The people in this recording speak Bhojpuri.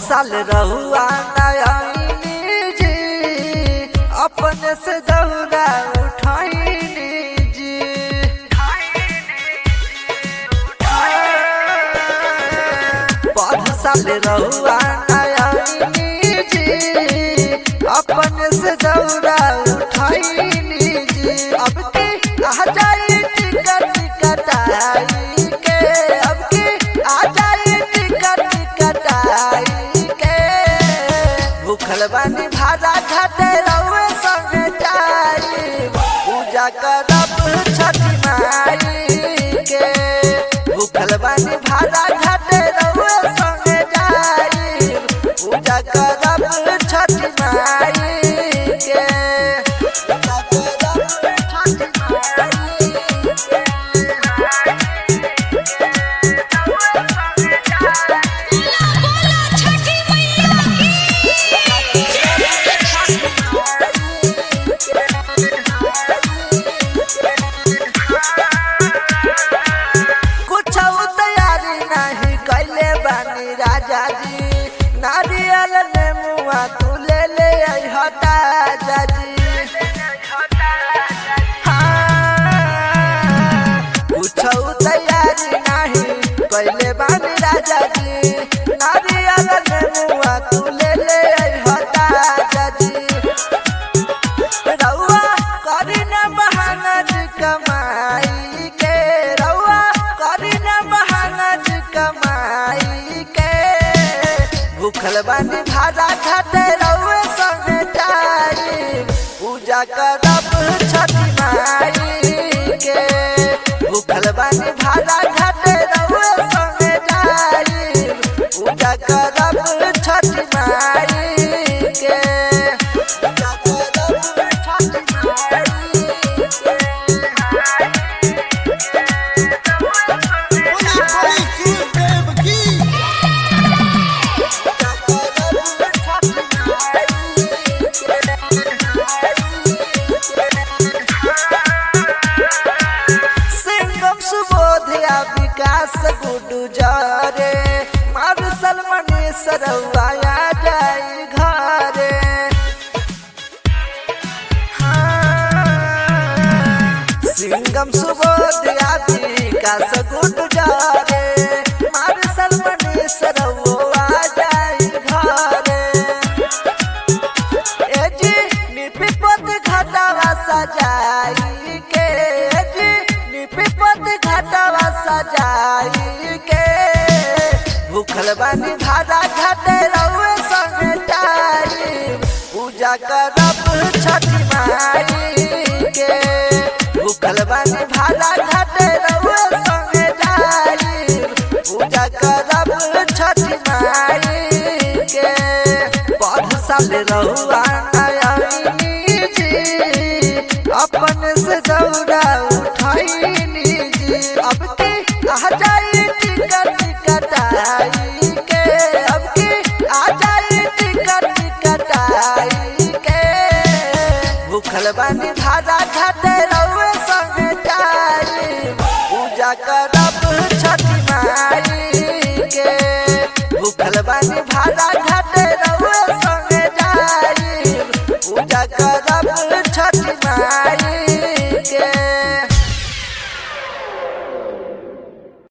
साल रहुआ नयनी जी अपने से दौड़ा उठाइनी जी पाँच साल रहुआ नयनी जी अपने से दौड़ा उठाइनी जी अब की आ जाई टिकट कटाई के अब की आ जाई टिकट कटाई के भूखल बानी भाड़ा घाटे रहुए संगे जाई पूजा करब छठी माई के भूखल बानी भाड़ा घाटे रहुए संगे जाई पूजा करब छठी माई के पूजा करब छठी बोला बोला छठी मैया की कुछ तैयारी नहीं कैले बानी राजा जी नारियल ने मुआ तू ले ले हटा जी कुछ तैयारी नहीं कैले बानी राजा जी नारियल ने मुआ तू ले ले हटा जी रउआ करी न बहाना जी कमाई के रउआ करी न बहाना जी कमाई के भूखल बानी भाड़ा घाटे रउए संगे जाई पूजा करब छठी माई के भूखल बानी भाड़ा घाटे रउए संगे जाई पूजा करब छठी माई के पूजा करब छठी बोली बोली सूरदेव की सिंगम सुबोधिया विकास गुडू जरे मारू सलमनी सरौया जाई घरे हाँ। सिंगम सुबोधिया विकास गुडू जरे मारू सलमनी सरौया जाई घरे एजी निपिपत घटावा सजाई के एजी निपिपत घटावा सजाई के भूखल बानी भाड़ा घाटे रउए संगे जाई पूजा करब छठी माई के भूखल बानी भाड़ा घाटे रउए संगे जाई पूजा करब छठी माई के पाँच साल रहुआ नयनी जी अपन से दौड़ा उठाइनी जी अब की आ जाई टिकट कटाई के अब की आ जाई टिकट कटाई के भूखल बानी भाड़ा घाटे रउए संगे जाई पूजा करब छठी माई के भूखल बानी भाड़ा घाटे रउए संगे जाई पूजा करब छठी माई